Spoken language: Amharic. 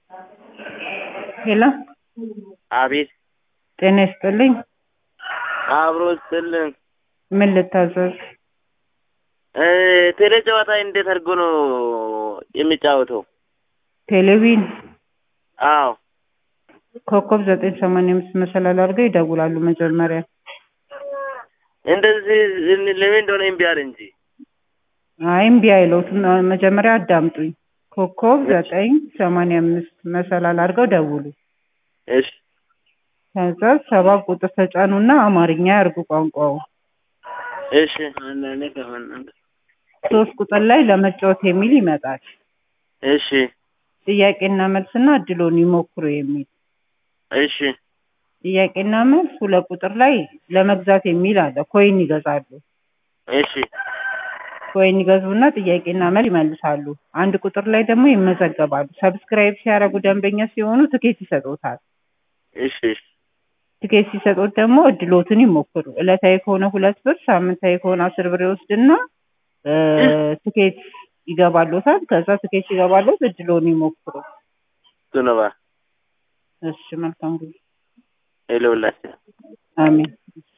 ሄሎ አቤት ጤና ይስጥልኝ። አብሮ ስጥልን። ምን ልታዘዝ? እ ቴሌ ጨዋታ እንዴት አድርጎ ነው የሚጫወተው? ቴሌቪዥን አዎ ኮከብ ዘጠኝ ሰማንያ አምስት መሰላል አድርገው ይደውላሉ መጀመሪያ። እንደዚህ ለምን እንደሆነ እምቢ አለ እንጂ አይ እምቢ አይለውትም። መጀመሪያ አዳምጡኝ። ኮከብ ዘጠኝ ሰማንያ አምስት መሰላል አድርገው ደውሉ። እሺ ከዛ ሰባት ቁጥር ተጫኑና አማርኛ ያርጉ ቋንቋው። እሺ ሶስት ቁጥር ላይ ለመጫወት የሚል ይመጣል። እሺ ጥያቄና መልስና እድሎን ይሞክሩ የሚል እሺ ጥያቄና መልስ ሁለት ቁጥር ላይ ለመግዛት የሚል አለ። ኮይን ይገዛሉ። እሺ ኮይን ይገዙና ጥያቄና መልስ ይመልሳሉ። አንድ ቁጥር ላይ ደግሞ ይመዘገባሉ። ሰብስክራይብ ሲያደርጉ ደንበኛ ሲሆኑ ትኬት ይሰጡታል። እሺ እሺ ትኬት ሲሰጡት ደግሞ እድሎትን ይሞክሩ። ዕለታዊ ከሆነ ሁለት ብር፣ ሳምንታዊ ከሆነ አስር ብር ይወስድና እ ትኬት ይገባሎታል። ከዛ ትኬት ሲገባሎት እድሎን ይሞክሩ። ቱነባ እሺ መልካም ጊዜ። ሄሎ ሁላችን አሜን።